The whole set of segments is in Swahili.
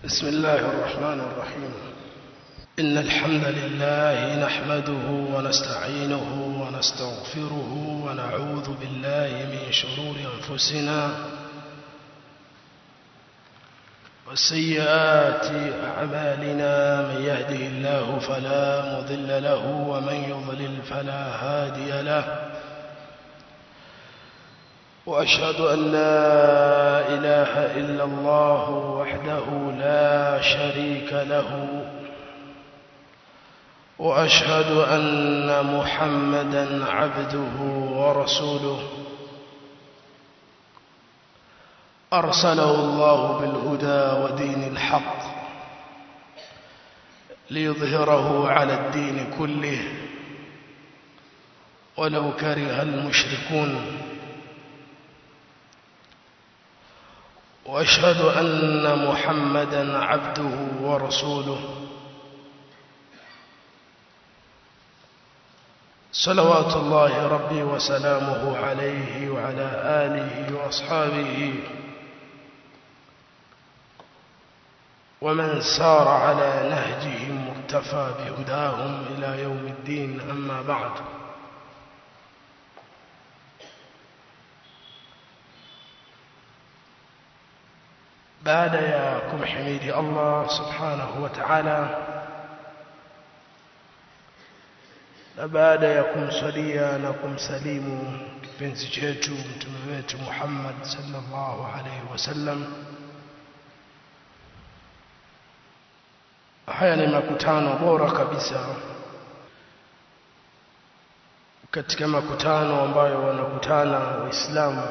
بسم الله الرحمن الرحيم إن الحمد لله نحمده ونستعينه ونستغفره ونعوذ بالله من شرور أنفسنا وسيئات أعمالنا من يهده الله فلا مضل له ومن يضلل فلا هادي له وأشهد أن لا إله إلا الله وحده لا شريك له وأشهد أن محمدا عبده ورسوله أرسله الله بالهدى ودين الحق ليظهره على الدين كله ولو كره المشركون واشهد ان محمدا عبده ورسوله صلوات الله ربي وسلامه عليه وعلى اله واصحابه ومن سار على نهجهم واقتفى بهداهم الى يوم الدين اما بعد baada ya kumhimidi Allah subhanahu wa ta'ala na baada ya kumsalia na kumsalimu kipenzi chetu mtume wetu Muhammad sallallahu alaihi wasallam haya ni makutano bora kabisa katika makutano ambayo wanakutana waislamu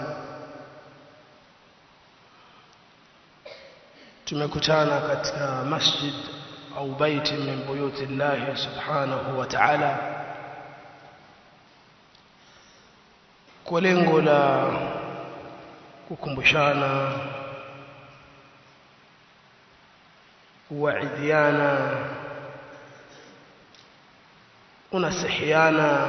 tumekutana katika masjid au baiti min buyuti Allah subhanahu wa ta'ala kwa lengo la kukumbushana kuwaidiana unasihiana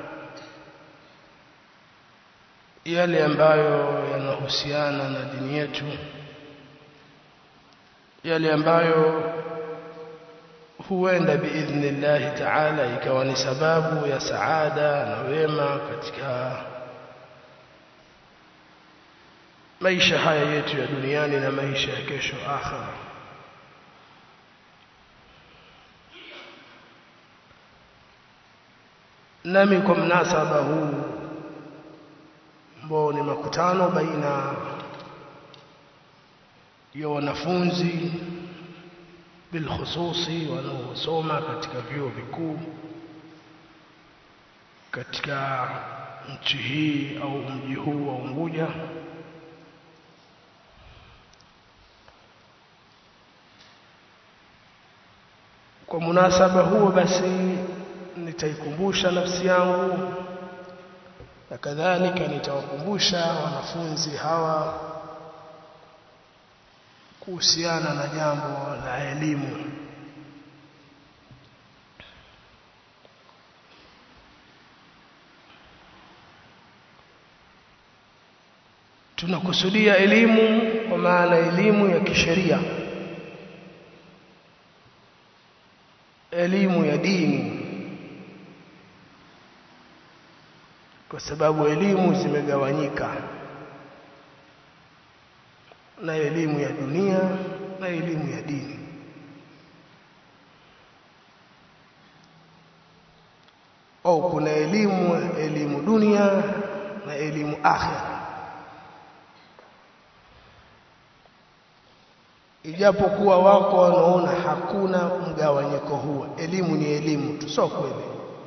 yale ambayo yanahusiana na dini yetu yale ambayo huenda biidhnillahi taala ikawa ni sababu ya saada na wema katika maisha haya yetu ya duniani na maisha ya kesho akhira nami kwa mnasaba huu ambao ni makutano baina ya wanafunzi bilkhususi wanaosoma katika vyuo vikuu katika nchi hii au mji huu wa Unguja kwa munasaba huo basi nitaikumbusha nafsi yangu na kadhalika nitawakumbusha wanafunzi hawa kuhusiana na jambo la elimu tunakusudia elimu kwa maana elimu ya kisheria elimu ya dini kwa sababu elimu zimegawanyika na elimu ya dunia na elimu ya dini au kuna elimu elimu dunia na elimu akhira ijapokuwa wako wanaona hakuna mgawanyiko huo elimu ni elimu tu sio kweli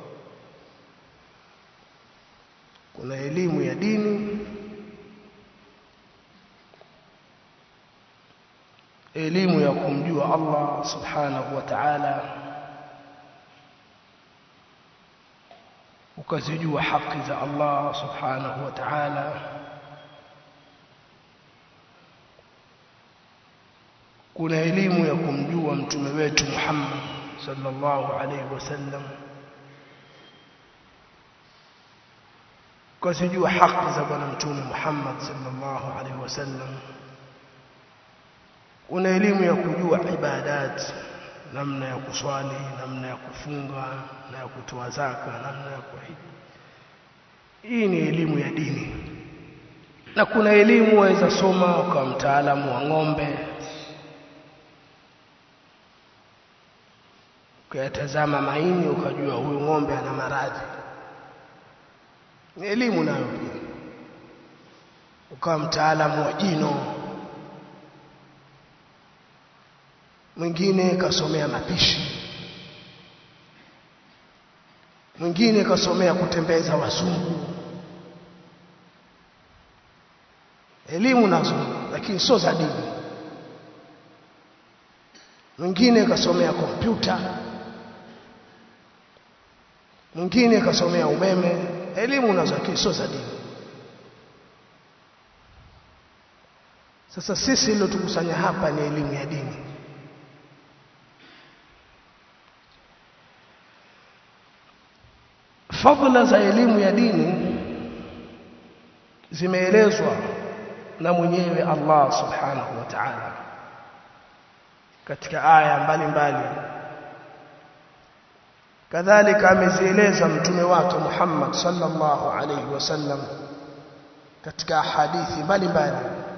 kuna elimu ya dini elimu ya kumjua Allah subhanahu wa ta'ala ukazijua haki za Allah subhanahu wa ta'ala kuna elimu ya kumjua mtume wetu Muhammad sallallahu alaihi wasallam ukazijua haki za bwana mtume Muhammad sallallahu alaihi wasallam una elimu ya kujua ibadat namna ya kuswali namna ya kufunga na ya kutoa zaka namna ya kuhiji hii ni elimu ya dini na kuna elimu waweza soma ukawa mtaalamu wa ng'ombe ukayatazama maini ukajua huyu ng'ombe ana maradhi ni elimu nayo pia ukawa mtaalamu wa jino mwingine kasomea mapishi mwingine kasomea kutembeza wazungu elimu nazo lakini sio za dini mwingine kasomea kompyuta mwingine kasomea umeme elimu nazo lakini sio za dini sasa sisi leo tukusanya hapa ni elimu ya dini fadhila za elimu ya dini zimeelezwa na mwenyewe Allah subhanahu wa ta'ala katika aya mbalimbali kadhalika amezieleza mtume wake Muhammad sallallahu alayhi wasallam katika hadithi mbalimbali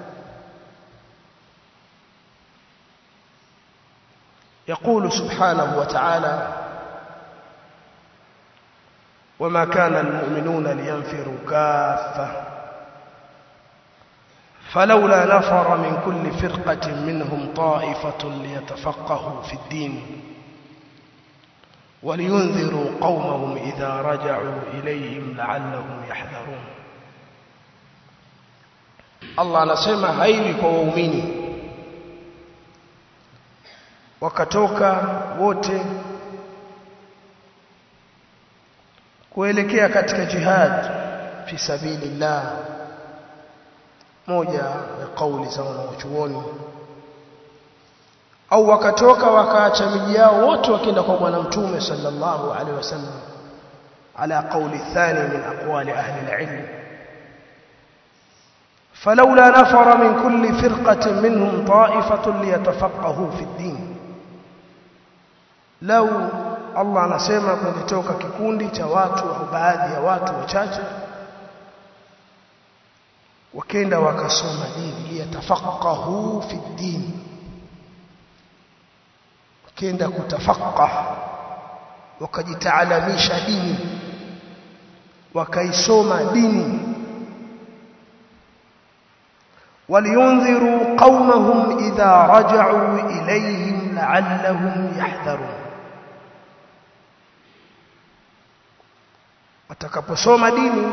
يقول سبحانه وتعالى وما كان المؤمنون لينفروا كافة فلولا نفر من كل فرقة منهم طائفة ليتفقهوا في الدين ولينذروا قومهم إذا رجعوا إليهم لعلهم يحذرون الله anasema haiwi kwa waumini wakatoka wote kuelekea katika jihad fi sabilillah moja ya kauli za wanachuoni au wakatoka wakaacha miji yao wote wakienda kwa bwana mtume sallallahu alaihi wasallam ala qawli thani min aqwali ahli alilm فلولا نفر من كل فرقة منهم طائفة ليتفقهوا في الدين لو Allah anasema kulitoka kikundi cha watu au baadhi ya watu wachache wakenda wakasoma dini liyatafaqahu fi din wakenda kutafaqah wakajitaalamisha dini wakaisoma dini ولينذروا قومهم إذا رجعوا إليهم لعلهم يحذرون watakaposoma dini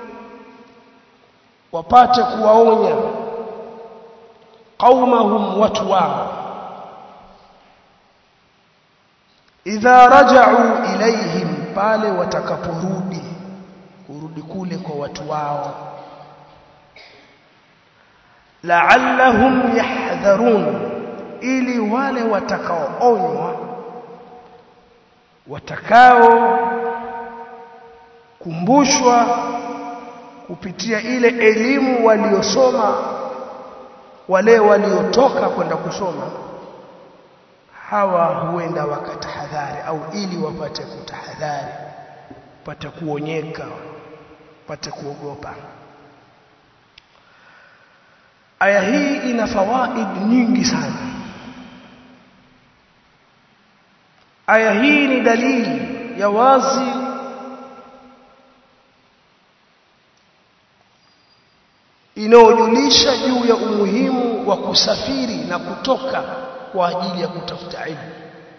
wapate kuwaonya qaumahum watu wao idha raja'u ilaihim pale watakaporudi kurudi kule kwa watu wao la'allahum yahdharun ili wale watakaoonywa watakao kumbushwa kupitia ile elimu waliosoma wale waliotoka kwenda kusoma hawa huenda wakatahadhari au ili wapate kutahadhari pate kuonyeka pate kuogopa aya hii ina fawaid nyingi sana aya hii ni dalili ya wazi inayojulisha juu ya umuhimu wa kusafiri na kutoka kwa ajili ya kutafuta ilmu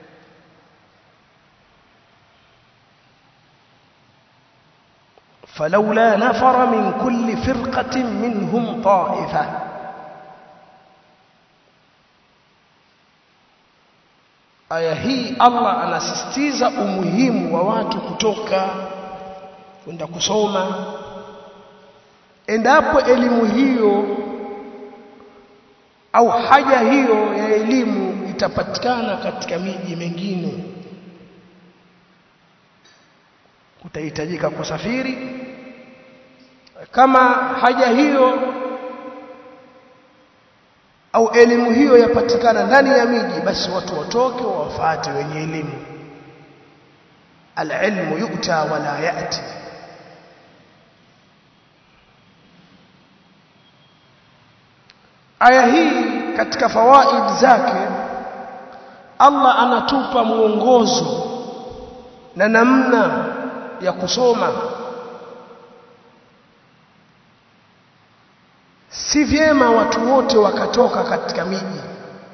فلولا نفر من كل فرقة منهم طائفة aya hii Allah anasisitiza umuhimu wa watu kutoka kwenda kusoma endapo elimu hiyo au haja hiyo ya elimu itapatikana katika miji mingine kutahitajika kusafiri kama haja hiyo au elimu hiyo yapatikana ndani ya miji basi watu watoke wawafuate wenye elimu alilmu yu'ta wala ya'ti aya hii katika fawaid zake Allah anatupa mwongozo na namna ya kusoma si vyema watu wote wakatoka katika miji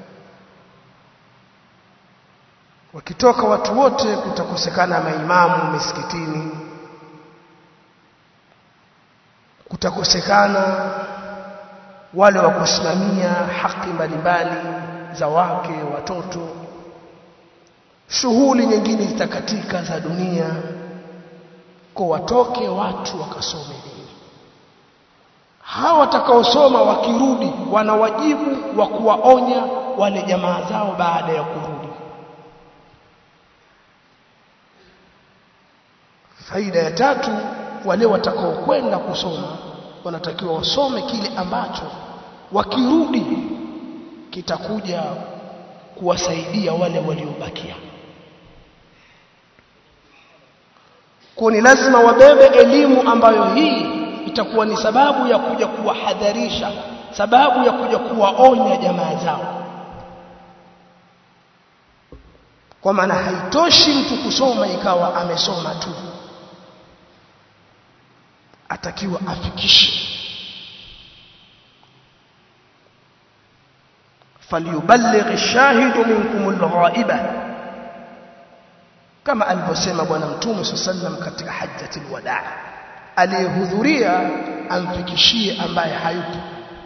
wakitoka watu wote kutakosekana maimamu misikitini kutakosekana wale wa kusimamia haki mbalimbali za wake watoto shughuli nyingine zitakatika za dunia kwa watoke watu wakasome dini hawa watakaosoma wakirudi wana wajibu wa kuwaonya wale jamaa zao baada ya kurudi faida ya tatu wale watakaokwenda kusoma wanatakiwa wasome kile ambacho wakirudi kitakuja kuwasaidia wale waliobakia kwa ni lazima wabebe elimu ambayo hii itakuwa ni sababu ya kuja kuwahadharisha sababu ya kuja kuwaonya jamaa zao kwa maana haitoshi mtu kusoma ikawa amesoma tu atakiwa afikishe falyuballigh ash-shahidu minkum al-ghaiba kama alivyosema bwana mtume sallam katika hajjatul wadaa aliyehudhuria amfikishie ambaye hayupo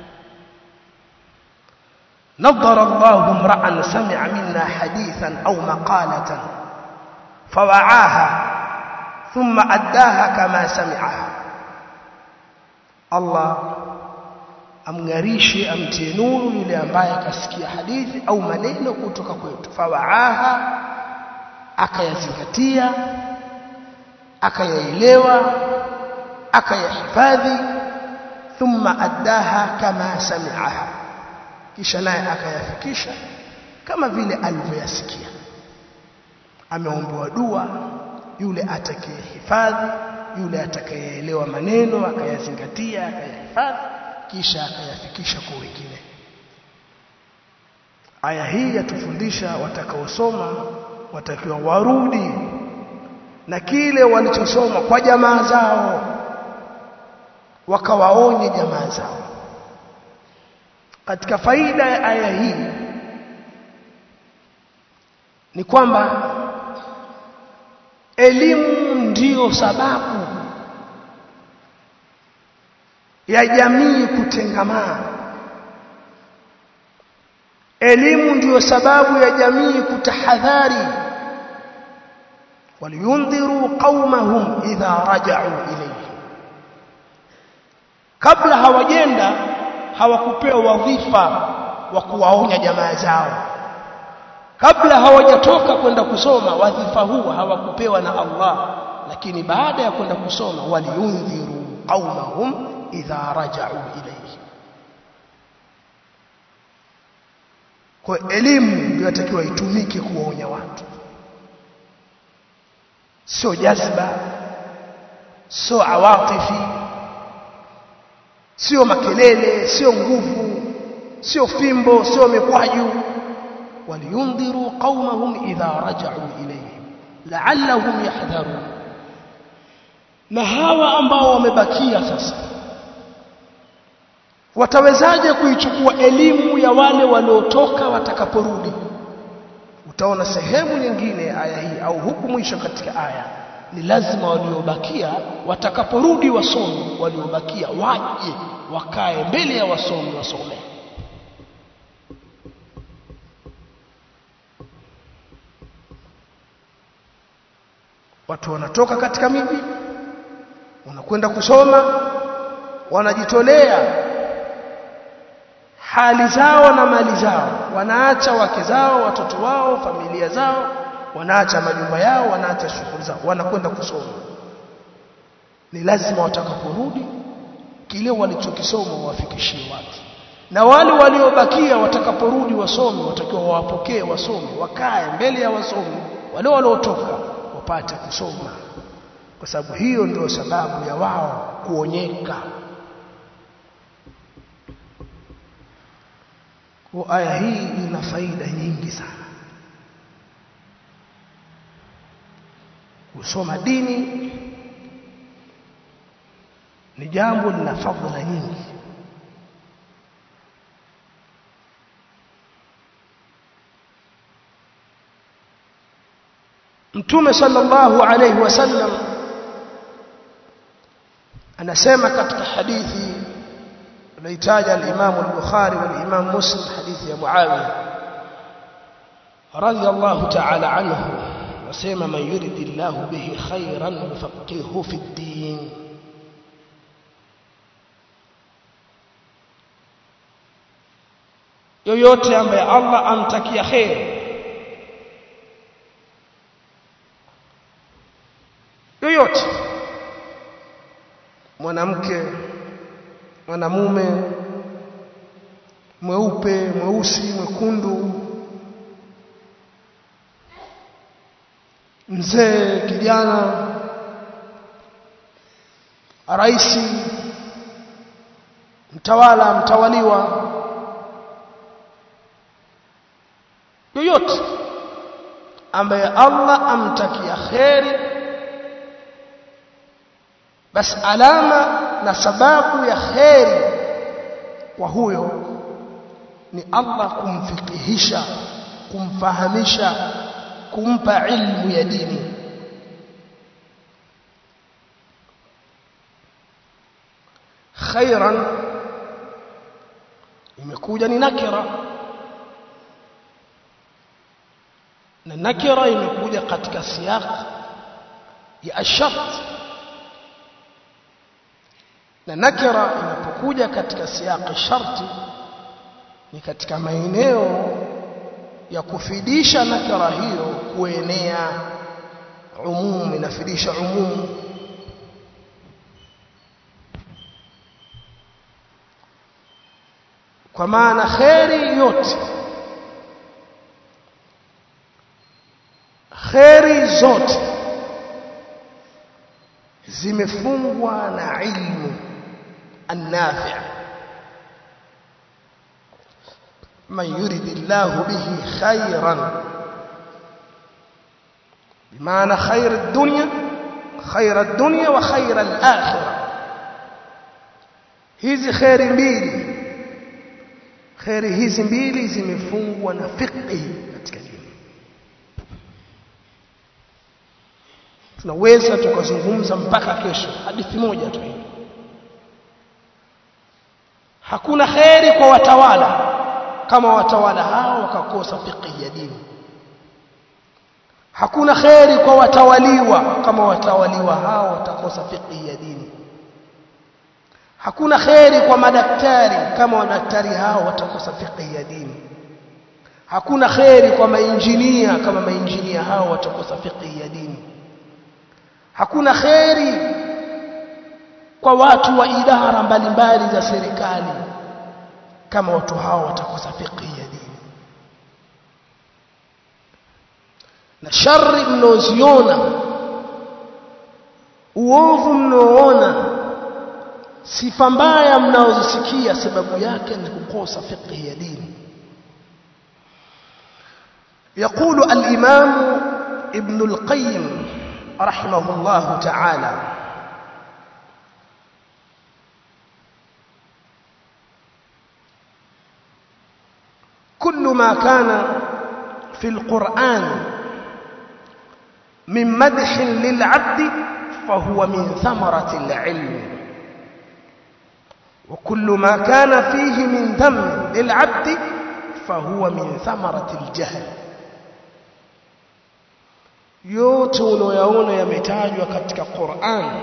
نظر الله امرا سمع منا حديثا او مقاله فوعاها ثم اداها كما سمعها Allah amngarishe amtie nuru yule ambaye akasikia hadithi au maneno kutoka kwetu fawaaha akayazingatia akayaelewa akayahifadhi thumma addaha kama sami'aha kisha naye akayafikisha kama vile alivyoyasikia ameombewa dua yule atakayehifadhi yule atakayeelewa maneno akayazingatia akayahifadhi kisha akayafikisha kwa wengine aya hii yatufundisha watakaosoma watakiwa warudi na kile walichosoma kwa jamaa zao wakawaonye jamaa zao katika faida ya aya hii ni kwamba elimu ndiyo sababu ya jamii kutengamana elimu ndiyo sababu ya jamii kutahadhari waliyundhiru qaumahum idha raja'u ilayhi kabla hawajenda hawakupewa wadhifa wa kuwaonya jamaa zao kabla hawajatoka kwenda kusoma wadhifa huu hawakupewa na Allah lakini baada ya kwenda kusoma waliyundhiru qaumahum idha raja'u ilayhi kwa elimu ndio inatakiwa itumike kuwaonya watu sio jazba sio awatifi sio makelele sio nguvu sio fimbo sio mikwaju waliyundhiru qaumahum idha raja'u ilayhim la'allahum yahdharun na hawa ambao wamebakia sasa watawezaje kuichukua elimu ya wale waliotoka watakaporudi utaona sehemu nyingine aya hii au huku mwisho katika aya ni lazima waliobakia watakaporudi wasomi waliobakia waje wakae mbele ya wasomi wasome watu wanatoka katika miji wanakwenda kusoma wanajitolea hali zao na mali zao wanaacha wake zao watoto wao familia zao wanaacha majumba yao wanaacha shughuli zao wanakwenda kusoma ni lazima watakaporudi kile walichokisoma wafikishie watu na wale waliobakia watakaporudi wasomi watakiwa wawapokee wasomi wakae mbele ya wasomi wale waliotoka wapate kusoma kwa sababu hiyo ndio sababu ya wao kuonyeka kwa aya hii ina faida nyingi sana kusoma dini ni jambo lina fadhila nyingi Mtume sallallahu alayhi wasallam anasema katika hadithi anaitaja al-Imam al-Bukhari wal Imam Muslim hadithi ya Muawiya radiyallahu ta'ala anhu anasema man yuridillahu bihi khairan yufaqihuhu fi ad-din yoyote ambaye Allah amtakia khair yoyote mwanamke mwanamume mweupe mweusi mwekundu mzee kijana raisi mtawala mtawaliwa yoyote ambaye Allah amtakia kheri basi alama na sababu ya kheri kwa huyo ni Allah kumfikihisha kumfahamisha kumpa ilmu ya dini khairan imekuja ni nakira na nakira imekuja katika siyaq ya ashart na nakira inapokuja katika siyaq sharti ni katika maeneo ya kufidisha nakira hiyo kuenea umum inafidisha umum kwa maana kheri yote kheri zote zimefungwa na ilmu النافع من يرد الله به خيرا بمعنى خير الدنيا خير الدنيا وخير الآخرة hizi kheri mbili kheri hizi mbili zimefungwa na fiqhi katika dini tunaweza tukazungumza mpaka kesho hadithi moja tu hii hakuna kheri kwa watawala kama watawala hao wakakosa fiqh ya dini hakuna kheri kwa watawaliwa kama watawaliwa hao watakosa fiqh ya dini hakuna kheri kwa madaktari kama madaktari hao watakosa fiqh ya dini hakuna kheri kwa mainjinia kama mainjinia hao watakosa fiqh ya dini hakuna kheri kwa watu wa idara mbalimbali za serikali kama watu hao watakosa fiqh ya dini na shari mnaoziona uovu mnaoona sifa mbaya mnaozisikia sababu yake ni kukosa fiqh ya dini يقول الإمام ابن القيم رحمه الله تعالى كل ما كان في القرآن من مدح للعبد فهو من ثمرة العلم وكل ما كان فيه من ذم للعبد فهو من ثمرة الجهل yote unayoyaona yametajwa katika Qur'an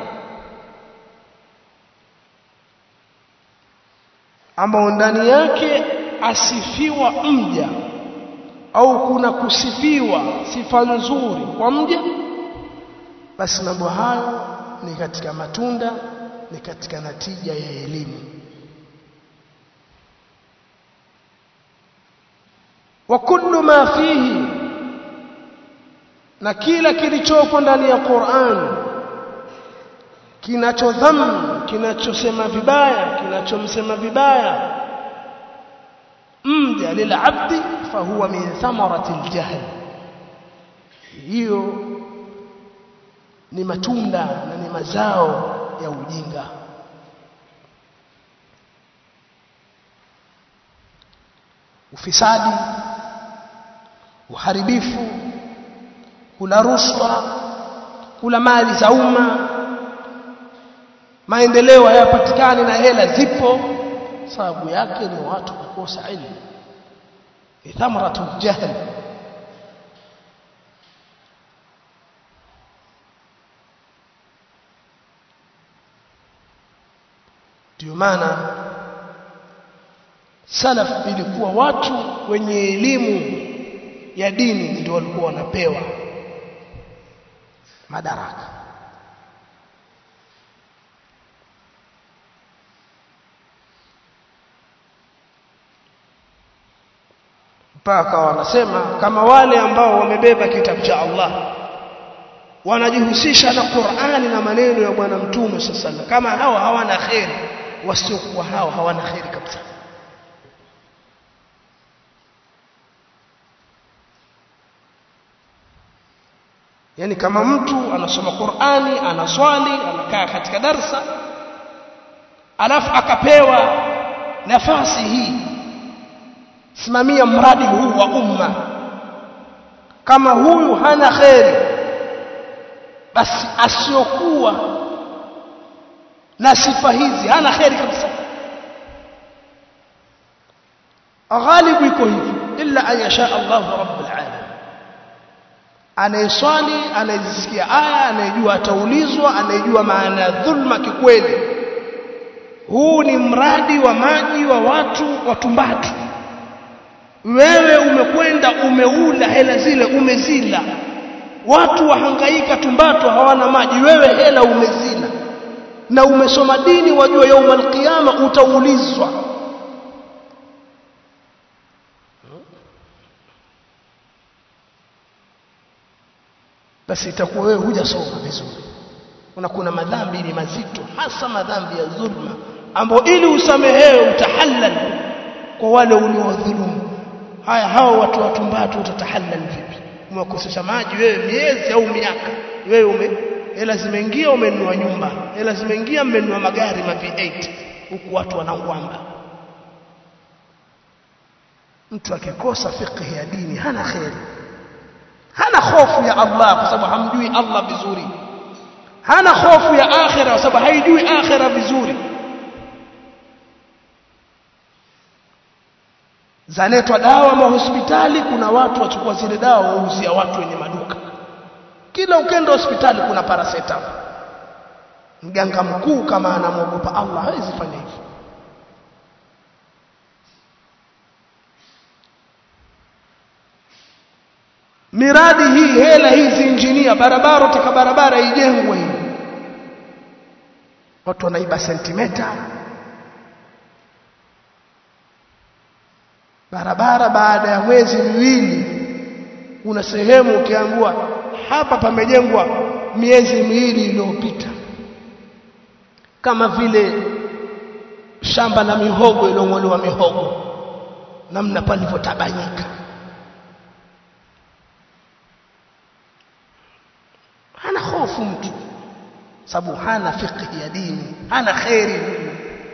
ambao ndani yake asifiwa mja au kuna kusifiwa sifa nzuri kwa mja basi mambo hayo ni katika matunda ni katika natija ya elimu wa kullu ma fihi na kila kilichopo ndani ya Qur'an kinachodham kinachosema vibaya kinachomsema vibaya mja lilabdi fahuwa min thamarati aljahl hiyo ni matunda na ni mazao ya ujinga ufisadi uharibifu kula rushwa kula mali za umma maendeleo hayapatikani na hela zipo sababu yake ni watu kukosa ilmu ni thamratu jahl ndio maana salaf ilikuwa watu wenye elimu ya dini ndio walikuwa wanapewa madaraka mpaka wanasema kama wale ambao wamebeba kitabu cha Allah wanajihusisha na Qur'ani na maneno ya bwana mtume sallallahu kama hawa hawana khairi wasiokuwa hao hawana khairi kabisa yani kama mtu anasoma Qur'ani anaswali anakaa katika darsa alafu akapewa nafasi hii simamia mradi huu wa umma kama huyu hana kheri basi asiokuwa na sifa hizi hana kheri kabisa ghalibu iko hivi illa an yasha Allah rabbul alamin anayeswali anayesikia aya anayejua ataulizwa anayejua maana ya dhulma kikweli huu ni mradi wa maji wa watu watumbatu wewe umekwenda umeula hela zile umezila watu wahangaika tumbato hawana maji wewe hela umezila na umesoma dini wajua yauma alqiyama utaulizwa basi itakuwa wewe hujasoma vizuri kuna kuna madhambi ni mazito hasa madhambi ya dhulma ambao ili usamehewe utahallal kwa wale uliowadhulumu haya hao watu watumbatu utatahallal vipi umekosesha maji wewe miezi au miaka wewe ume hela zimeingia umenunua nyumba hela zimeingia mmenunua magari ma V8 huku watu wanangwamba mtu akikosa fiqh ya dini hana khairi hana hofu ya Allah kwa sababu hamjui Allah vizuri hana hofu ya akhira kwa sababu haijui akhira vizuri zaletwa dawa mahospitali kuna watu wachukua zile dawa wauzia watu wenye maduka kila ukenda hospitali kuna paracetamol mganga mkuu kama anamwogopa Allah hawezi fanya hivyo miradi hii hela hizi injinia barabara taka barabara ijengwe hii watu wanaiba sentimeta barabara baada ya mwezi miwili kuna sehemu ukiambiwa hapa pamejengwa miezi miwili iliyopita kama vile shamba la mihogo iliyong'olewa mihogo namna palivyotabanyika hana hofu mtu sababu hana fiqh ya dini hana khairi huyu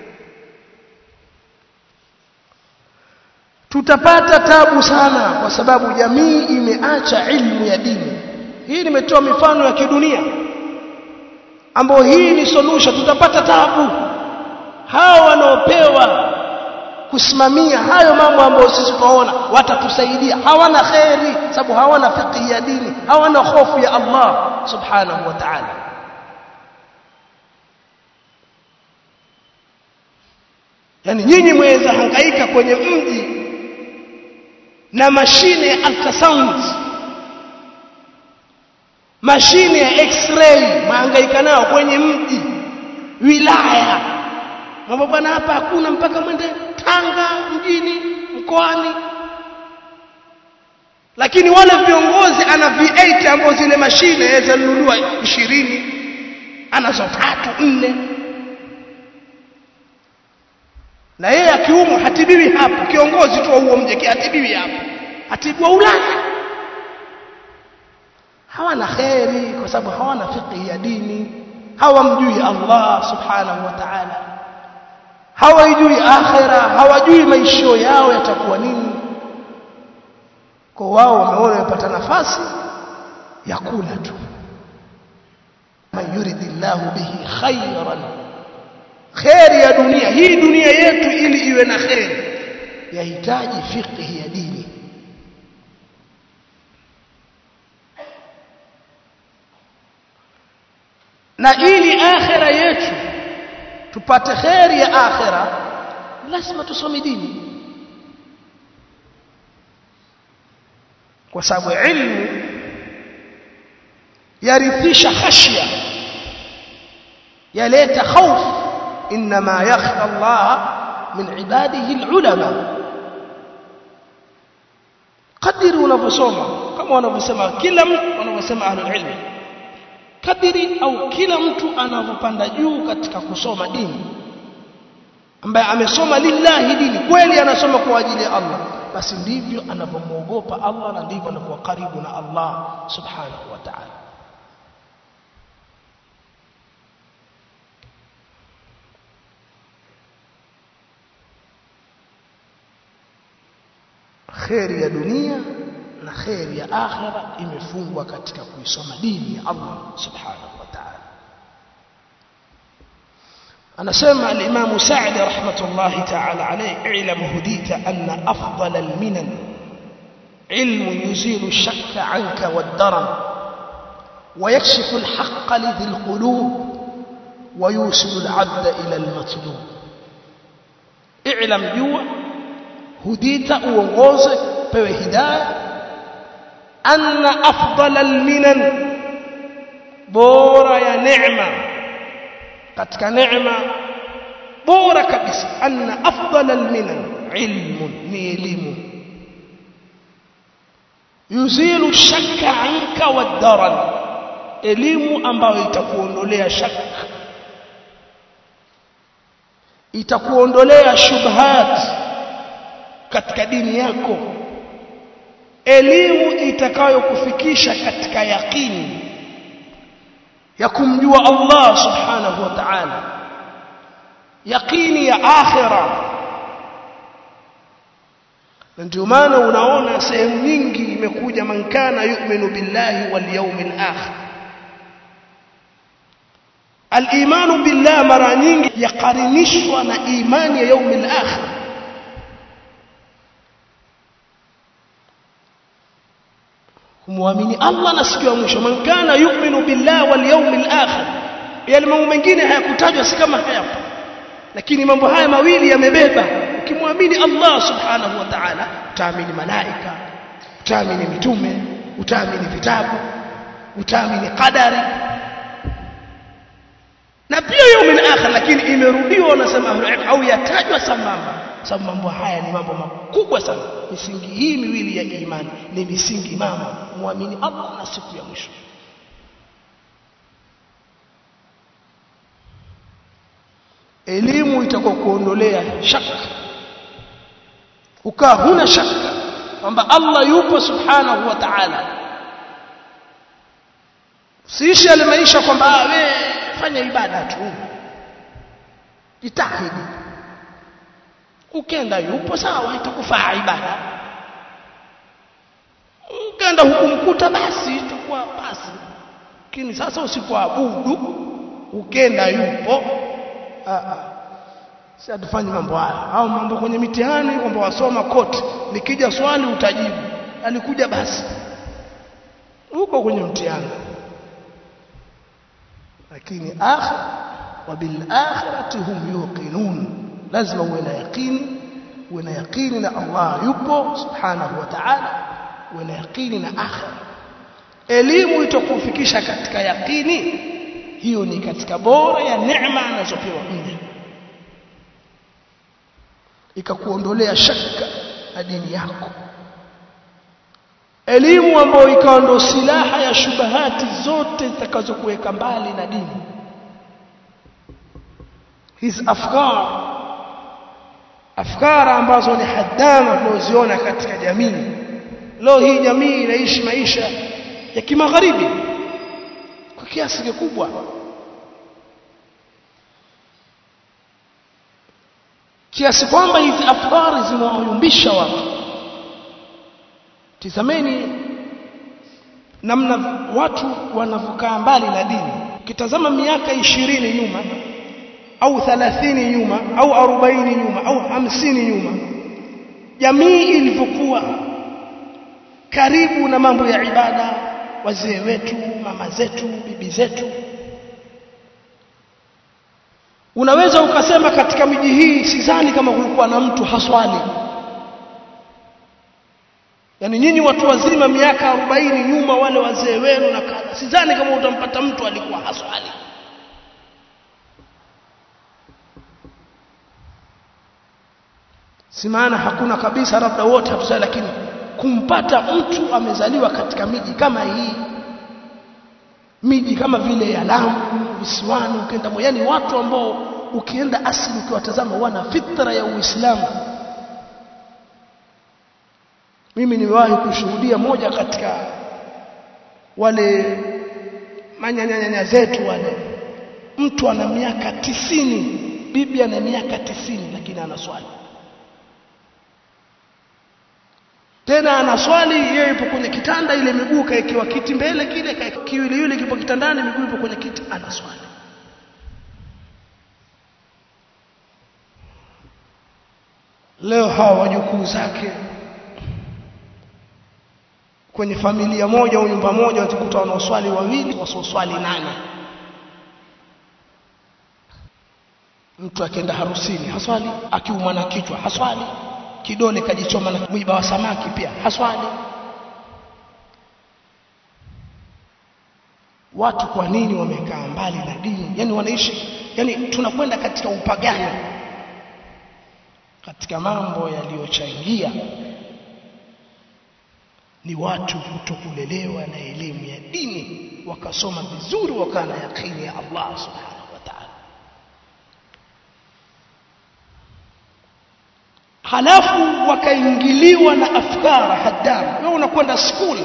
tutapata tabu sana kwa sababu jamii imeacha ilmu ya dini hii nimetoa mifano ya kidunia ambayo hii ni solution tutapata tabu hao wanaopewa kusimamia hayo mambo ambayo sisi tunaona watatusaidia hawana khairi sababu hawana fiqh ya dini hawana hofu ya Allah subhanahu wa ta'ala yani nyinyi mweza hangaika kwenye mji na mashine ya ultrasound mashine ya x-ray mahangaika nao kwenye mji wilaya mambo bwana hapa hakuna mpaka mwende Tanga mjini mkoani lakini wale viongozi ana V8 ambazo zile mashine yaweza nunua 20 anazo tatu nne na yeye akiumwa hatibiwi hapo kiongozi tu wa huo mji hatibiwi hapo hatibiwa Ulaya hawana kheri kwa sababu hawana fiqh ya dini hawamjui Allah subhanahu wa ta'ala hawajui akhira hawajui maisho yao yatakuwa nini kwa wao wameona wamepata nafasi ya kula tu man yuridillahu bihi khayran khairi ya dunia hii dunia yetu ili iwe na khairi yahitaji fiqh ya dini na ili akhira yetu tupate khairi ya akhira lazima tusome dini kwa sababu ilmu yarithisha khashya yaleta khawf inma yakhsha Allah min ibadihi alulama kadiri unavyosoma kama wanavyosema kila mtu wanavyosema ahlul ilmi kadiri au kila mtu anavyopanda juu katika kusoma dini ambaye amesoma lillahi dini kweli anasoma kwa ajili ya Allah basi ndivyo anavyomwogopa Allah na ndivyo anakuwa karibu na Allah subhanahu wa ta'ala kheri ya dunia na kheri ya akhira imefungwa katika kuisoma dini ya Allah subhanahu wa ta'ala anasema al-Imam Sa'di rahmatullahi ta'ala alayhi i'lam hudita anna afdal al-minan ilm yuzilu ash-shakka 'anka wad-daram ويكشف الحق لذي القلوب ويوصل العبد إلى المطلوب اعلم جوا هديت uongoze pewe hidayah anna afdal al-minan bora ya neema katika neema bora kabisa anna afdal alminan ilmun ni elimu yuzilu shakka anka wadaran elimu ambayo itakuondolea shaka itakuondolea shubhat katika dini yako elimu itakayokufikisha katika yaqini ya kumjua Allah subhanahu wa ta'ala yaqini ya akhira ndio maana unaona sehemu nyingi imekuja man kana yu'minu billahi wal yawmil akhir al-imanu billah mara nyingi yaqarinishwa na imani ya yawmil akhir kumwamini Allah na siku ya mwisho man kana yu'minu billahi wal yawmil akhir yale mambo mengine hayakutajwa si kama hayapo lakini mambo haya mawili yamebeba ukimwamini Allah subhanahu wa ta'ala utaamini malaika utaamini mitume utaamini vitabu utaamini qadari na pia yaumil akhir lakini imerudiwa wanasema au yatajwa sambamba sababu mambo haya ni mambo makubwa sana misingi hii miwili ya imani ni misingi mama muamini Allah na siku ya mwisho elimu itakuwa kuondolea shaka ukaa huna shaka kwamba Allah yupo subhanahu wa ta'ala siishi yale maisha kwamba we fanya ibada tu jitahidi ukenda yupo sawa itakufaa ibada ukenda hukumkuta basi itakuwa basi lakini sasa usipoabudu ukenda yupo a a si atufanye mambo haya au mambo kwenye mitihani kwamba wasoma kote nikija swali utajibu alikuja basi uko kwenye mtihani lakini akhir wa bil akhirati hum yuqinun lazima uwe na yaqini uwe na yaqini na Allah yupo subhanahu wa ta'ala uwe na yaqini na akhir elimu itakufikisha katika yaqini hiyo ni katika bora ya neema anazopewa mja ikakuondolea shaka na dini yako elimu ambayo ikawa ndo silaha ya shubahati zote zitakazokuweka mbali na dini hizi afkar afkara ambazo ni hadama tunazoziona katika jamii leo hii jamii inaishi maisha ya kimagharibi kwa kiasi kikubwa kiasi kwamba hizi afkari zimewayumbisha watu tizameni namna watu wanavyokaa mbali na dini ukitazama miaka ishirini nyuma au thalathini nyuma au arobaini nyuma au hamsini nyuma jamii ilivyokuwa karibu na mambo ya ibada wazee wetu mama zetu bibi zetu unaweza ukasema katika miji hii sidhani kama kulikuwa na mtu haswali yaani nyinyi watu wazima miaka arobaini nyuma wale wazee wenu na kadha sidhani kama utampata mtu alikuwa haswali si maana hakuna kabisa labda wote hatusali lakini kumpata mtu amezaliwa katika miji kama hii miji kama vile ya Lamu visiwani ukienda yani watu ambao ukienda asili ukiwatazama wana fitra ya Uislamu mimi nimewahi kushuhudia moja katika wale manyanyanya zetu wale mtu ana miaka tisini bibi ana miaka tisini lakini anaswali tena anaswali yeye yupo kwenye kitanda ile miguu kaekewa kiti mbele kile kiwili yule kipo kitandani miguu ipo kwenye kiti anaswali leo hawa wajukuu zake kwenye familia moja au nyumba moja watakuta wanaoswali wawili wasioswali nane mtu akienda harusini haswali akiumwa na kichwa haswali kidole kajichoma na mwiba wa samaki pia haswali watu kwa nini wamekaa mbali na dini yani wanaishi yani tunakwenda katika upagani katika mambo yaliyochangia ni watu kutokulelewa na elimu ya dini wakasoma vizuri wakawa na yakini ya Allah subhanahu wa ta'ala halafu wakaingiliwa na afkara haddam wewe unakwenda school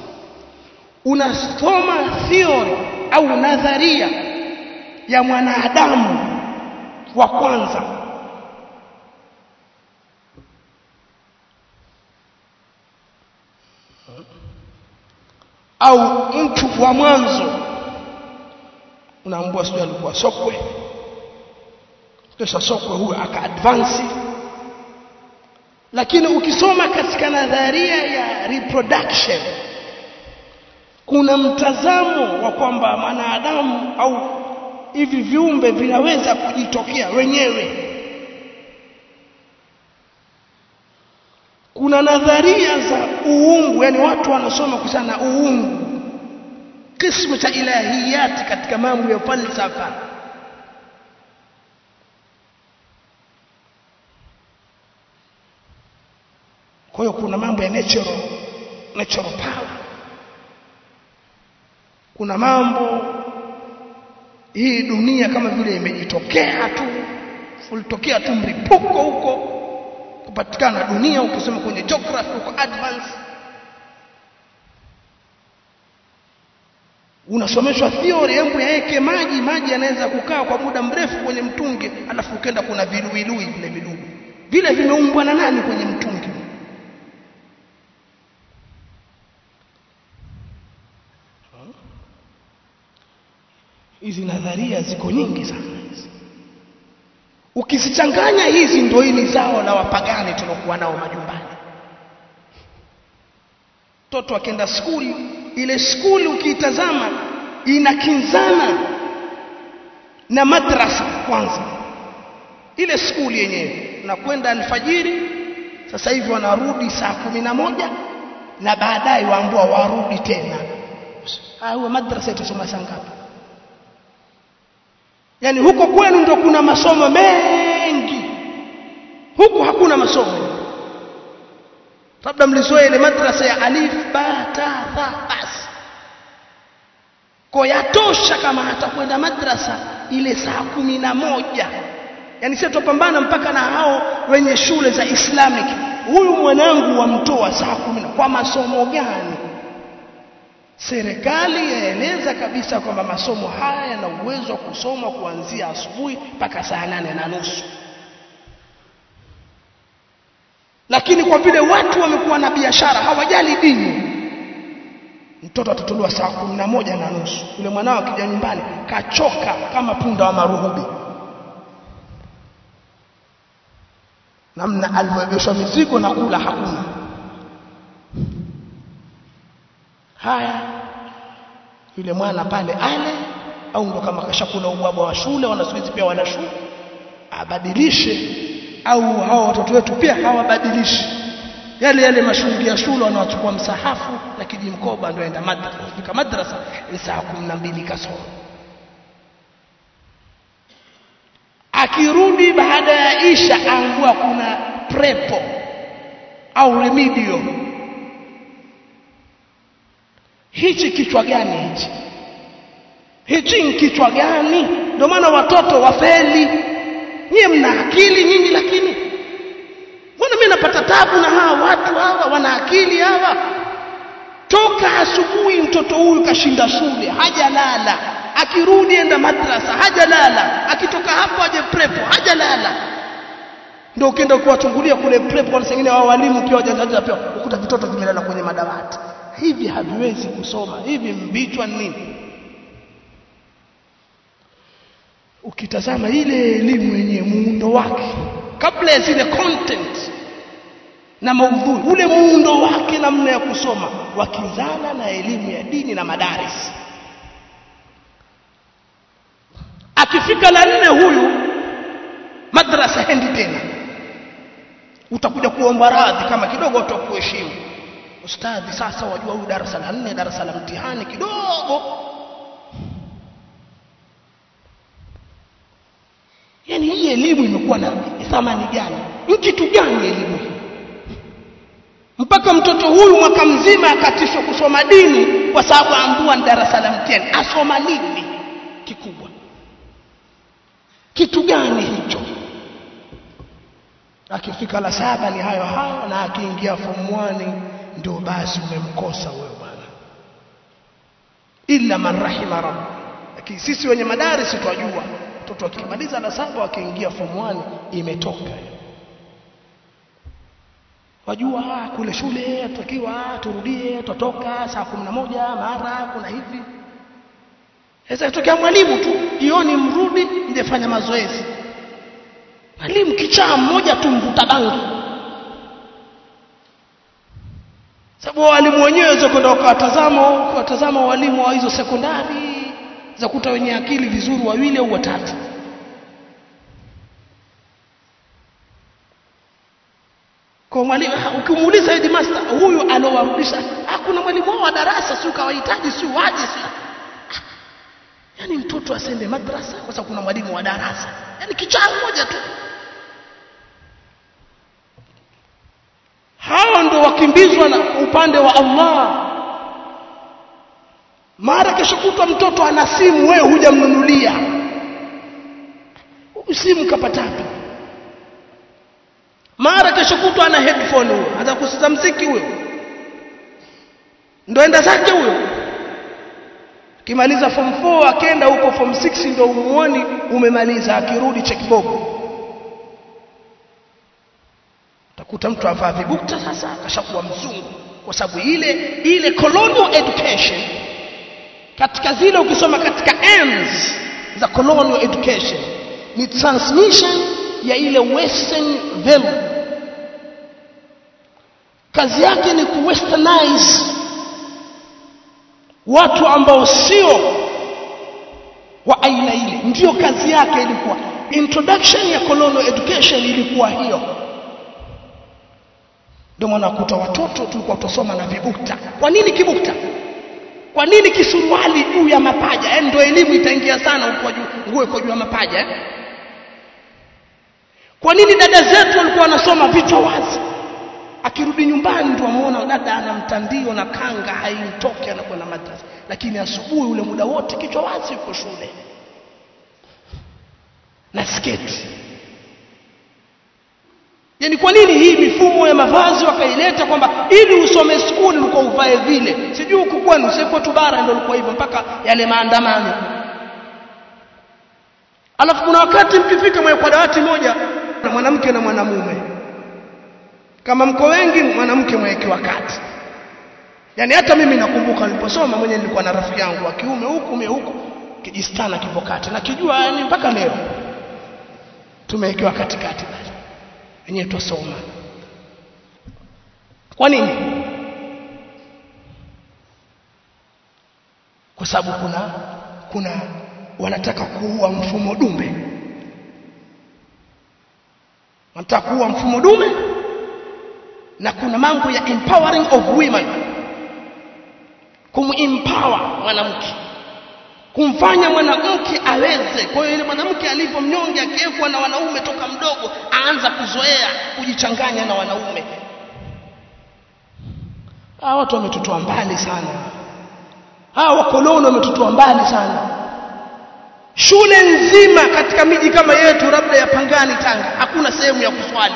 unasoma theory au nadharia ya mwanadamu wa kwanza au mtu wa mwanzo unaambua sio alikuwa sokwe kisha sokwe huyo aka advance lakini ukisoma katika nadharia ya reproduction kuna mtazamo wa kwamba mwanadamu au hivi viumbe vinaweza kujitokea wenyewe kuna nadharia za uungu yani watu wanasoma kuhusiana na uungu kismu cha ilahiyati katika mambo ya falsafa kwa hiyo kuna mambo ya natural natural power kuna mambo hii dunia kama vile imejitokea tu ulitokea tu mlipuko huko kupatikana dunia ukisema kwenye geography huko advance unasomeshwa theory hebu yaeke maji maji yanaweza kukaa kwa muda mrefu kwenye mtungi alafu ukenda kuna viluilui vile vidudu vile vimeumbwa na nani kwenye mtungi hizi nadharia ziko nyingi sana hizi ukizichanganya hizi ndio hili zao la wapagani tunakuwa nao majumbani mtoto akienda skuli ile skuli ukiitazama inakinzana na madrasa kwanza ile skuli yenyewe unakwenda alfajiri sasa hivi wanarudi saa kumi na moja na baadaye waambua warudi tena au madrasa itasoma saa ngapi yani huko kwenu ndio kuna masomo mengi huku hakuna masomo labda mlizoea ile madrasa ya alif ba ta tha basi kwa yatosha kama atakwenda madrasa ile saa kumi na moja yani sisi tupambana mpaka na hao wenye shule za islamic huyu mwanangu wamtoa saa kumi kwa masomo gani serikali yaeleza kabisa kwamba masomo haya yana uwezo wa kusoma kuanzia asubuhi mpaka saa nane na nusu lakini kwa vile watu wamekuwa na biashara hawajali dini mtoto atatolewa saa kumi na moja na nusu yule mwanao akija nyumbani kachoka kama punda wa maruhubi namna alivyoegeshwa mizigo na kula hakuna haya yule mwana pale ale au ndo kama kashakula ubwabwa wa shule wanasuizi pia wana shule abadilishe au hao watoto wetu pia hawabadilishi yale yale mashungi ya shule wanawachukua msahafu na kijimkoba ndio aenda madrasa fika madrasa ni saa kumi na mbili kasoro akirudi baada ya isha angua kuna prepo au remedio hichi kichwa gani hichi hichi ni kichwa gani ndio maana watoto wafeli nyie mna akili nyinyi lakini mbona mimi napata tabu na hawa watu hawa wana akili hawa toka asubuhi mtoto huyu kashinda shule hajalala akirudi enda madrasa hajalala akitoka hapo aje prepo hajalala ndio ukienda kuwachungulia kule prepo kwa sengine wao walimu pia wajazaji pia ukuta vitoto vimelala kwenye madawati hivi haviwezi kusoma hivi mbichwa nini ukitazama ile elimu yenye muundo wake kabla ya zile content na maudhui ule muundo wake namna ya kusoma wakizana na elimu ya dini na madaris akifika la nne huyu madrasa hendi tena utakuja kuomba radhi kama kidogo utakuheshimu ustadhi sasa wajua huyu darasa la nne darasa la mtihani kidogo yani hii elimu imekuwa na thamani gani ni kitu gani elimu hii mpaka mtoto huyu mwaka mzima akatishwa kusoma dini kwa sababu ambua ni darasa la mtihani asoma nini kikubwa kitu gani hicho akifika la saba ni hayo hayo na akiingia form 1 ndio basi umemkosa wewe bwana illa man rahima rabb lakini sisi wenye madarisi twajua mtoto akimaliza la saba akiingia form 1 imetoka wajua kule shule tutakiwa turudie tutoka saa kumi na moja mara kuna hivi sasa itokea mwalimu tu jioni mrudi mjefanya mazoezi mwalimu kichaa mmoja tu mvuta bangi sababu walimu wenyewe waweza kwenda ukawatazama ukawatazama walimu wa hizo sekondari za kuta wenye akili vizuri wawili au watatu kwa mwalimu ukimuuliza headmaster huyu alowarudisha hakuna mwalimu wao wa darasa si ukawahitaji si waje si yani mtoto asende madrasa kwa sababu kuna mwalimu wa darasa yani kichaa mmoja tu hao ndo wakimbizwa na upande wa Allah mara kesho kutwa mtoto ana simu wewe hujamnunulia simu kapatapi mara kesho kutwa ana headphone huyo anza kusikiza mziki huyo ndo enda zake huyo kimaliza form 4 akenda huko form 6 ndo umuoni umemaliza akirudi checkbook utakuta mtu avaa vibukta sasa akashakuwa mzungu kwa sababu ile ile colonial education katika zile ukisoma katika ends za colonial education ni transmission ya ile western value kazi yake ni kuwesternize watu ambao sio wa aina ile ndiyo kazi yake ilikuwa introduction ya colonial education ilikuwa hiyo ndio maana kuta watoto tulikuwa tusoma na vibukta kwa nini kibukta kwa nini kisuruali juu ya mapaja yaani ndio elimu itaingia sana huko juu nguo iko juu ya mapaja eh? kwa nini dada zetu walikuwa wanasoma vichwa wazi akirudi nyumbani ndio amuona dada ana mtandio na kanga haimtoki anakwenda madrasa lakini asubuhi ule muda wote kichwa wazi yuko shule na sketi yani kwa nini hii mifumo ya mavazi wakaileta kwamba ili usome skuli ulikuwa uvae vile sijui huku kwenu siko tu bara ndio ulikuwa hivyo mpaka yale maandamano alafu kuna wakati mkifika mwe kwa dawati moja na mwanamke na mwanamume kama mko wengi mwanamke mwekewa kati yani hata mimi nakumbuka niliposoma mwenye nilikuwa na rafiki yangu wa kiume huku mimi huku kijistana kipo kati na kijua yani mpaka leo tumewekewa katikati basi wenyewe tusoma kwa nini kwa sababu kuna kuna wanataka kuua mfumo dume wanataka kuua mfumo dume na kuna mambo ya empowering of women kumempower mwanamke kumfanya mwanamke aweze kwa hiyo ile mwanamke alivyo mnyonge akiwekwa na wanaume toka mdogo aanza kuzoea kujichanganya na wanaume hawa watu wametutoa mbali sana hawa wakoloni wametutoa mbali sana shule nzima katika miji kama yetu labda ya Pangani Tanga hakuna sehemu ya kuswali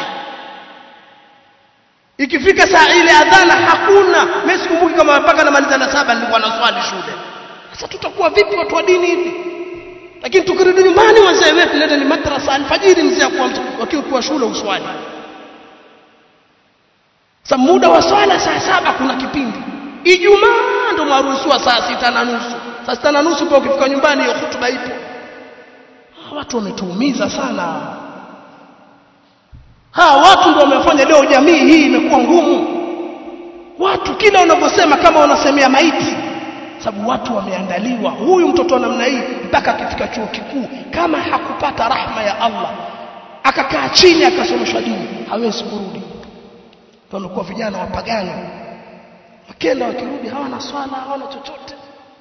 ikifika saa ile adhana hakuna mimi sikumbuki kama mpaka namaliza na saba nilikuwa naswali shule sasa tutakuwa vipi watu wa dini hivi lakini tukirudi nyumbani wazee wetu nenda ni madrasa alfajiri mzee wakiwa kwa shule uswali sasa muda wa swala saa saba kuna kipindi ijumaa ndo maruhusiwa saa sita na nusu saa sita na nusu pa ukifika nyumbani hiyo hutuba ipo watu wametuumiza sana hawa watu ndio wamefanya leo jamii hii imekuwa ngumu watu kila unavyosema kama unasemea maiti sababu watu wameandaliwa huyu mtoto wa namna hii mpaka akifika chuo kikuu kama hakupata rahma ya Allah akakaa chini akasomeshwa dini hawezi kurudi wamekuwa vijana wapagani wakenda wakirudi hawana swala hawana chochote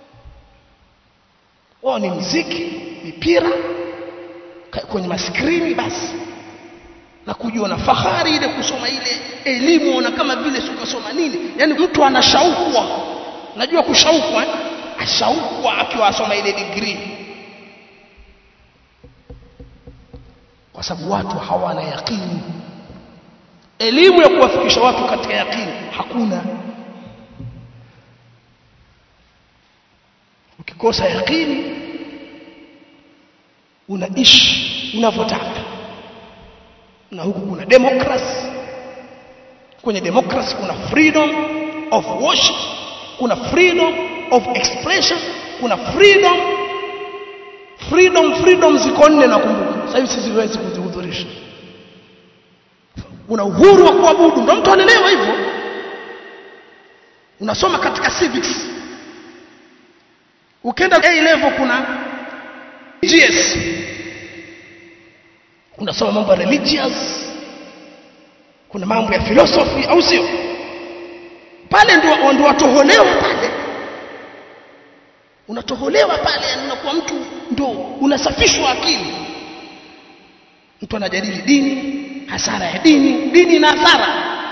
wao ni mziki mipira kwenye maskrini basi na kujua na fahari ile kusoma ile elimu na kama vile sikosoma nini yani mtu anashaukwa najua kushaukwa eh? ashaukwa akiwa asoma ile degree kwa sababu watu hawana yakini elimu ya kuwafikisha watu katika yakini hakuna ukikosa yakini unaishi unavyotaka na huku kuna democracy kwenye democracy kuna freedom of worship kuna freedom of expression kuna freedom freedom freedom ziko nne nakumbuka sasa hivi siziwezi kuzihudhurisha una uhuru wa kuabudu ndio mtu anaelewa hivyo unasoma katika civics ukenda A level kuna GS unasoma mambo ya religious kuna mambo ya philosophy au sio pale ndio ndio watoholewa pale unatoholewa pale yani unakuwa mtu ndio unasafishwa akili mtu anajadili dini hasara ya dini dini na hasara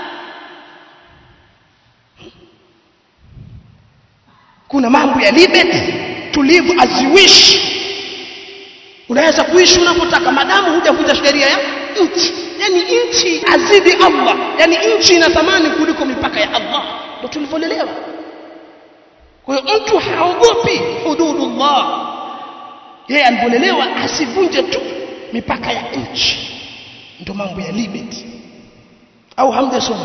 kuna mambo ya liberty to live as you wish unaweza kuishi unavyotaka madamu hujavunja sheria ya nchi yani nchi azidi Allah yani nchi ina thamani kuliko mipaka ya Allah ndio tulivyolelewa kwa hiyo mtu haogopi hududullah yeye alipolelewa asivunje tu mipaka ya nchi ndio mambo ya liberty au hamjasoma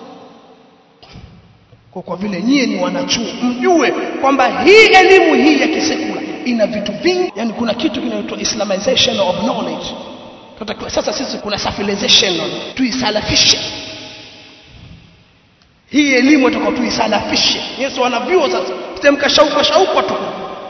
kwa kwa vile nyie ni wanachuo mjue kwamba hii elimu hii ya kisekula ina vitu vingi yani kuna kitu kinaitwa islamization of knowledge tutakiwa sasa sisi kuna civilization tuisalafishe hii elimu tutakuwa tuisalafishe yesu wanavyuo sasa tutemka shauku shauku tu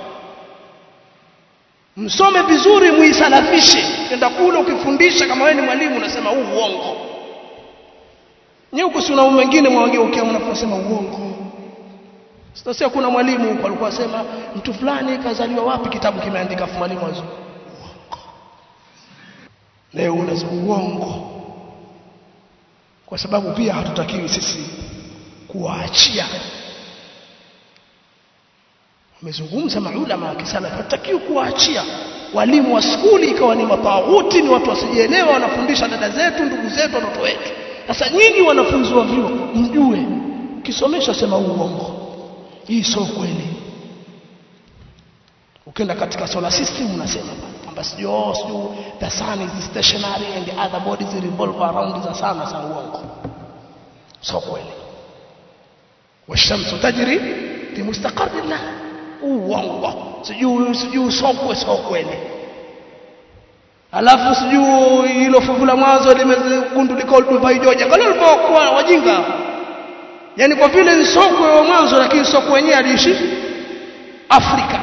msome vizuri muisalafishe kenda kule ukifundisha kama wewe ni mwalimu unasema huu uongo nyewe huko si una wengine mwageukia mnaposema uongo sasa kuna mwalimu huko alikuwa asema mtu fulani kazaliwa wapi kitabu kimeandika afu mwalimu azu leo unasema uongo kwa sababu pia hatutakiwi sisi kuwaachia wamezungumza maulama wa kisalafi hatutakiwi kuwaachia walimu wa skuli ikawa ni matawuti ni watu wasijielewa wanafundisha dada zetu ndugu zetu watoto wetu sasa nyinyi wanafunzi wa vyuo mjue ukisomesha sema uongo hii sio kweli ukienda katika solar system unasema kwamba sijui oh, sijui the sun is stationary and the other bodies revolve around the sun sasa uongo sio kweli washamsu tajri fi mustaqarrin laha uongo sijui sijui sokwe sio kweli alafu sijui hilo fuvu la mwanzo limegundulika ulivyoijoja kale ulivyokuwa wajinga yani kwa vile ni sokwe wa mwanzo lakini sokwe wenyewe aliishi Afrika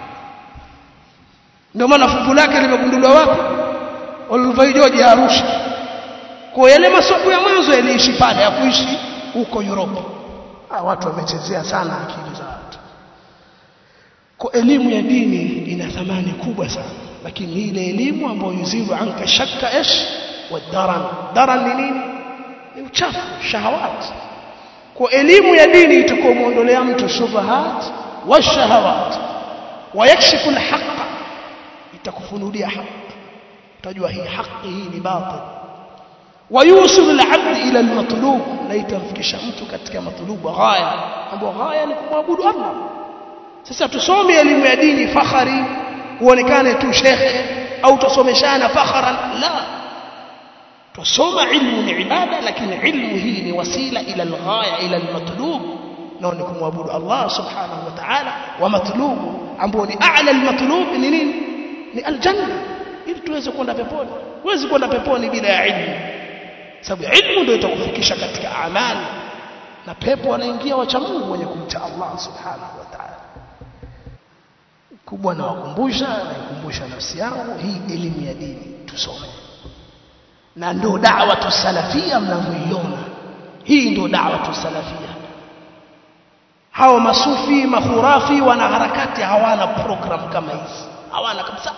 ndio maana fuvu lake limegunduliwa wapi ulivyoijoja Arusha kwa yale masoko ya mwanzo yaliishi pale ya kuishi huko Europe ah watu wamechezea sana akili za watu kwa elimu ya dini ina thamani kubwa sana lakini ni ile elimu ambayo yuzilu anka shakka ish wa daran daran ni nini ni uchafu shahawat kwa elimu ya dini itakomuondolea mtu shubahat wa shahawat wa yakshifu alhaq itakufunulia haki utajua hii haki hii ni batil ويوصل العبد الى المطلوب na itamfikisha mtu katika matlubu ghaya ambapo ghaya ni kumwabudu Allah sasa tusome elimu ya dini fakhari uonekane tu shekhe au tusomeshana fakharan la tusoma ilmu ni ibada lakini ilmu hii ni wasila ila alghaya ila almatlub na ni kumwabudu Allah subhanahu wa ta'ala wa matlubu ambao ni a'la almatlub ni nini ni aljanna ili tuweze kwenda peponi huwezi kwenda peponi bila ya ilmu sababu ilmu ndio itakufikisha katika amali na pepo wanaingia wacha Mungu wenye kumcha Allah subhanahu wa ta'ala kubwa na wakumbusha na ikumbusha nafsi yangu hii elimu ya dini tusome na ndio da'wa tusalafia mnavyoiona hii ndio da'wa tusalafia hao masufi mahurafi wana harakati hawana program kama hizi hawana kabisa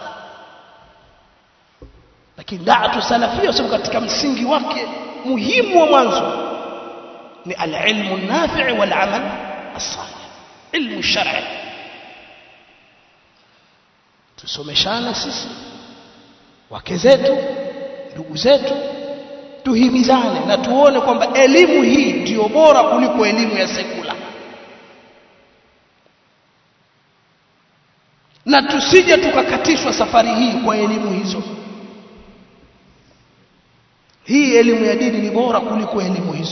lakini da'wa salafia sababu katika msingi wake muhimu wa mwanzo ni al-ilmu an-nafi' wal-amal as-salih ilmu shar'i tusomeshane sisi wake zetu ndugu zetu tuhimizane na tuone kwamba elimu hii ndiyo bora kuliko elimu ya sekula na tusije tukakatishwa safari hii kwa elimu hizo hii elimu ya dini ni bora kuliko elimu hizo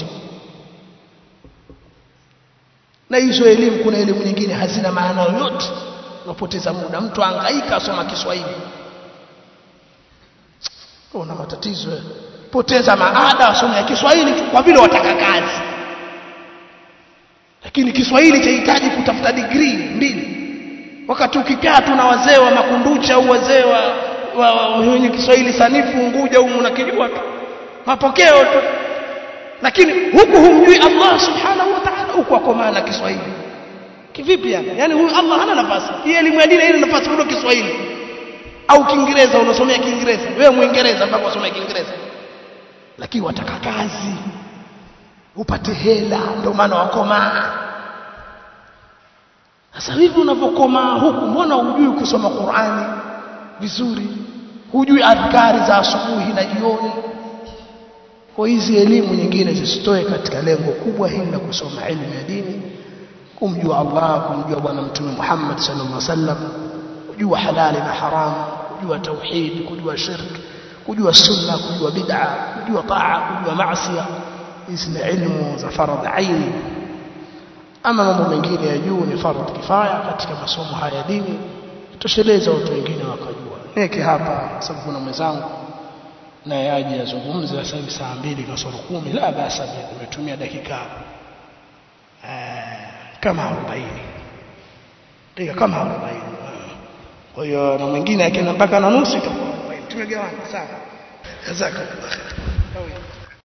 na hizo elimu kuna elimu nyingine hazina maana yoyote unapoteza muda mtu angaika asoma Kiswahili una matatizo poteza maada asome Kiswahili kwa vile wataka kazi lakini Kiswahili chahitaji kutafuta degree mbili wakati ukikaa tu na wazee wa makunducha au wazee wa wenye Kiswahili sanifu Unguja humu unakijua tu mapokeo tu lakini huku humjui Allah subhanahu wa ta'ala huku ako maana Kiswahili kivipi yani yani huyu Allah hana nafasi hii elimu ya dini haina nafasi kuliko Kiswahili au Kiingereza unasomea Kiingereza wewe Muingereza mpaka unasomea Kiingereza lakini wataka kazi upate hela ndio maana wakomaa sasa hivi unavyokomaa huku mbona hujui kusoma Qur'ani vizuri hujui adhkari za asubuhi na jioni kwa hizi elimu nyingine zisitoe katika lengo kubwa hili la kusoma elimu ya dini kumjua Allah kumjua bwana mtume Muhammad sallallahu alaihi wasallam kujua halali na haramu kujua tauhid kujua shirk kujua sunna kujua bid'a kujua taa kujua maasi hizi ni elimu za faradhi aini ama mambo mengine ya juu ni faradhi kifaya katika masomo haya ya dini tosheleza watu wengine wakajua neke hapa sababu kuna mwenzangu naye aje azungumze sasa hivi saa mbili kasoro kumi la basa nimetumia dakika kama 40 dakika kama 40 kwa hiyo na mwingine akienda mpaka na nusu itakuwa tumegawana sawa jazakallah